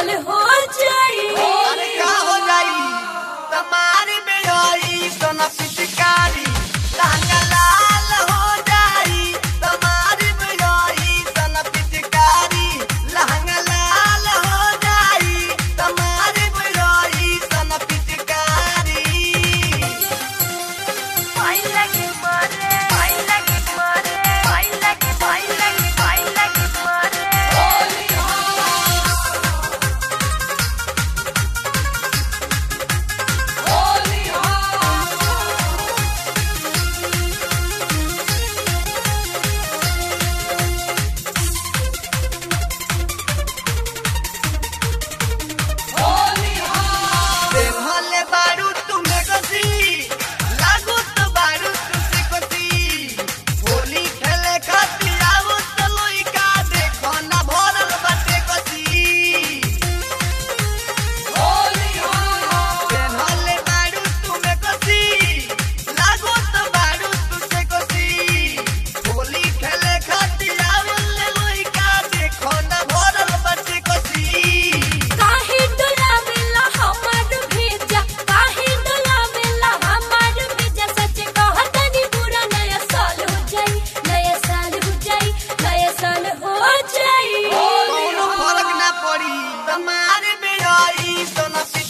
साल हो जाई अरे का हो जाई तुम्हारी बेड़ोई सोना पिचकारी लहंगा लाल हो जाई तुम्हारी बेड़ोई सोना पिचकारी लहंगा लाल हो जाई तुम्हारी बेड़ोई सोना पिचकारी आई लगे मारे आई लगे मारे आई लगे आई लगे आई लगे मारे देहले बारू तुम्हें कसी लागू तो बारू तुझसे कसी होली खेले खातिर आवो तो लइका देखो ना भरल बाटे कसी देहले बारू तुम्हें कसी लागू तो बारू तुझसे कसी होली खेले खातिर आवो लइका देखो ना भरल बाटे कसी काहे डोलावेला हमार भेजा काहे डोलावेला हमार भेजा सच कहतनी पूरा नया साल हो जाई नया साल हो जाई नया साल हो जाई कोनो फर्क ना पड़ी तुम्हारे बेड़ाई सोना